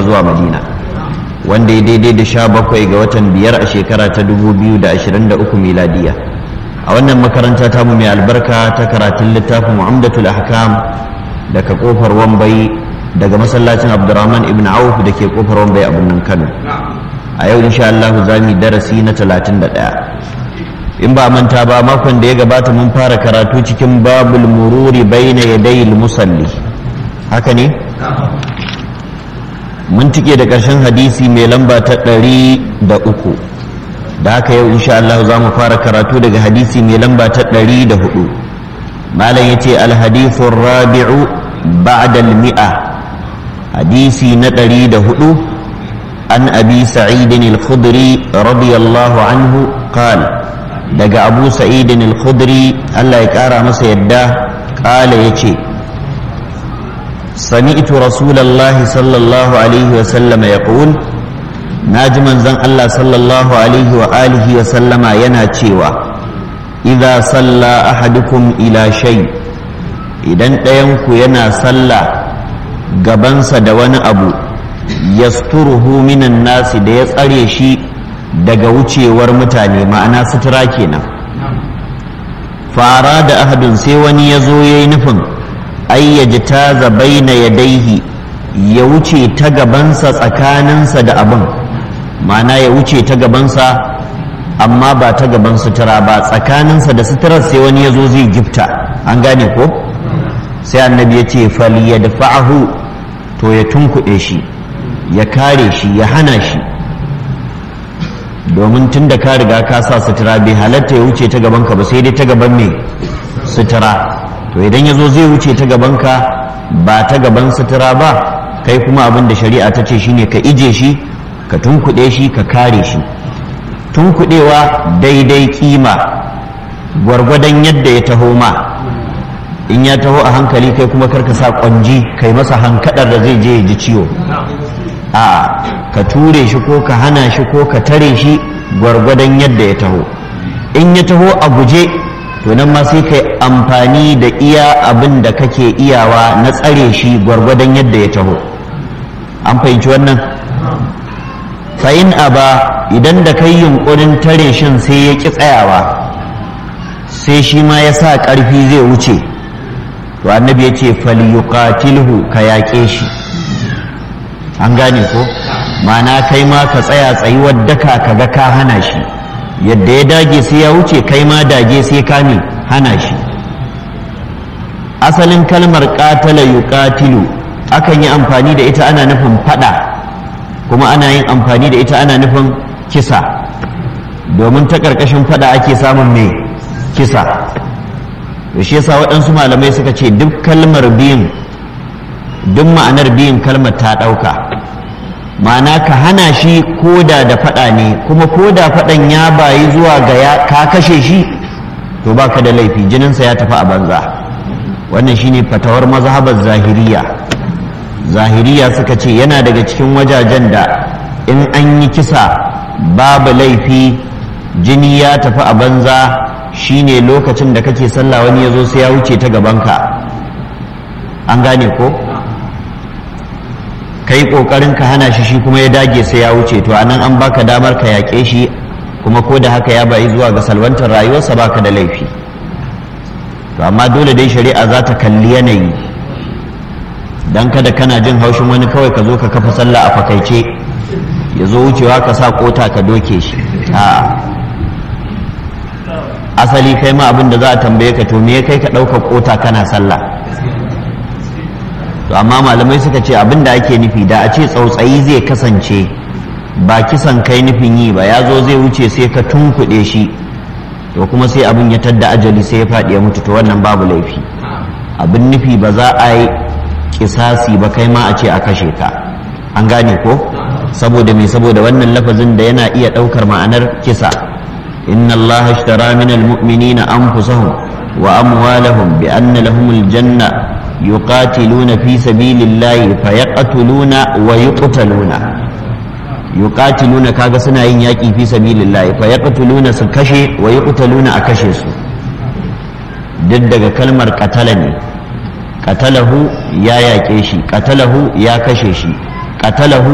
zuwa madina wanda ya daidai da sha bakwai ga watan biyar a shekara ta 2023 miladiya a wannan makaranta tamu mai albarka ta karatun littafin mu'amdatul ahkam daga kofar wambai daga masallacin abdurrahman ibn auf da ke kofar wambai a birnin kano a yau insha Allah za mu darasi na 31 in ba manta ba makon da ya gabata mun fara karatu cikin babul mururi baina yadayil musalli haka ne mun tike da ƙarshen hadisi mai lamba ta ɗari da uku da haka yau insha Allah za mu fara karatu daga hadisi mai lamba ta ɗari da hudu malam ya ce alhadithun rabi'u ba'da mi'a hadisi na ɗari da hudu an abi sa'idin al-khudri radiyallahu anhu qal daga abu sa'idin al-khudri Allah ya ƙara masa yadda ƙala ya ce سمعت رسول الله صلى الله عليه وسلم يقول ناجما زن الله صلى الله عليه وآله وسلم ينا تشيوا إذا صلى أحدكم إلى شيء idan ɗayanku yana sallah gabansa da wani abu yasturuhu minan nasi da ya tsare shi daga wucewar mutane ma'ana sutura kenan fara da ahadun sai wani ya zo ya yi nufin ayyaji ta baina yadaihi ya wuce ta gabansa tsakaninsa da abin ma'ana ya wuce ta gabansa amma ba ta gaban sutura ba tsakaninsa da suturar sai wani ya zo zai gifta an gane ko sai annabi ya ce fali ya dafa'ahu to ya tunkuɗe shi ya kare shi ya hana shi domin tun da ka riga ka sa sutura bai halatta ya wuce ta gabanka ba sai dai ta gaban mai sutura to idan ya zo zai wuce ta gabanka ba ta gaban sutura ba kai kuma abin da shari'a ta ce shine ka ije shi ka tunkuɗe shi ka kare shi tunkuɗewa daidai kima gwargwadon yadda ya taho ma in ya taho a hankali kai kuma karka sa kwanji kai masa hankadar da zai je ya ji ciwo a ka ture shi ko ka hana shi ko ka tare shi gwargwadon yadda ya taho in ya taho a guje to nan ma sai kai amfani da iya abin da kake iyawa na tsare shi gwargwadon yadda ya taho an fahimci wannan fa'in aba idan da kai yunkurin tare shin sai ya ƙi tsayawa sai shi ma ya sa ƙarfi zai wuce to annabi ya ce falyuqatilhu ka yaƙe shi an gane ko ma'ana kai ma ka tsaya tsayuwar daka ka ga ka hana shi yadda ya dage sai ya wuce kai ma dage sai ka ne hana shi asalin kalmar ƙatala yuqatilu akan yi amfani da ita ana nufin fada kuma ana yin amfani da ita ana nufin kisa domin ta ƙarƙashin fada ake samun mai kisa da shi yasa waɗansu malamai suka ce duk kalmar biyun duk ma'anar biyun kalmar ta ɗauka ma'ana ka hana shi koda da faɗa ne kuma koda faɗan ya bayi zuwa ga ya ka kashe shi to baka da laifi jininsa ya tafi a banza wannan shine fatawar mazhabar zahiriya zahiriya suka ce yana daga cikin wajajen da in an yi kisa babu laifi jini ya tafi a banza shine lokacin da kake sallah wani ya zo sai ya wuce ta gabanka an gane ko ka yi ƙoƙarin ka hana shi shi kuma ya dage sai ya wuce to anan an baka damar ka yaƙe shi kuma ko da haka ya bayi zuwa ga salwantar rayuwarsa baka da laifi to amma dole dai shari'a za ta kalli yanayi dan kada kana jin haushin wani kawai ka zo ka kafa sallah a fakaice ya zo wucewa ka sa kota ka doke shi a asali kai ma abin da za a tambaye ka to me kai ka ɗaukar kota kana sallah to amma malamai suka ce abin da ake nufi da a ce tsautsayi zai kasance ba kisan kai nufin yi ba ya zo zai wuce sai ka tunkuɗe shi to kuma sai abin ya tadda ajali sai ya faɗi ya mutu to wannan babu laifi abin nufi ba za a yi kisasi ba kai ma a ce a kashe ka an gane ko saboda me saboda wannan lafazin da yana iya ɗaukar ma'anar kisa inna allaha ishtara min almu'minina anfusahum wa amwalahum bi anna lahumul janna yuqatiluna fi sabilillahi fayaqtuluna wa yuqtaluna yuqatiluna kaga suna yin yaki fi sabilillahi fayaqtuluna su kashe wa yuqtaluna a kashe su duk daga kalmar qatala ne qatalahu ya yaƙe shi qatalahu ya kashe shi qatalahu